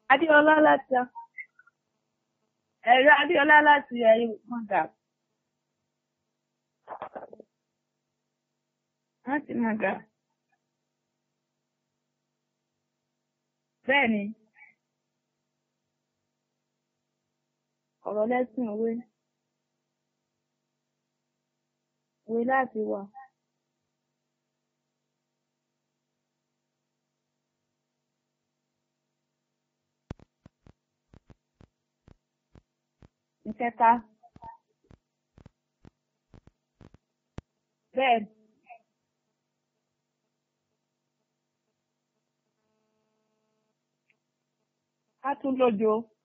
Adéọlá láti ẹ̀rọ Adéọlá láti ẹ̀yìn mọ̀gà. Láti mọ̀gà. Bẹ́ẹ̀ni. Ọ̀rọ̀ lẹ́sìn òwe. Òwe láti wà. Ìkẹta. Bẹ́ẹ̀. Ká tún lójo.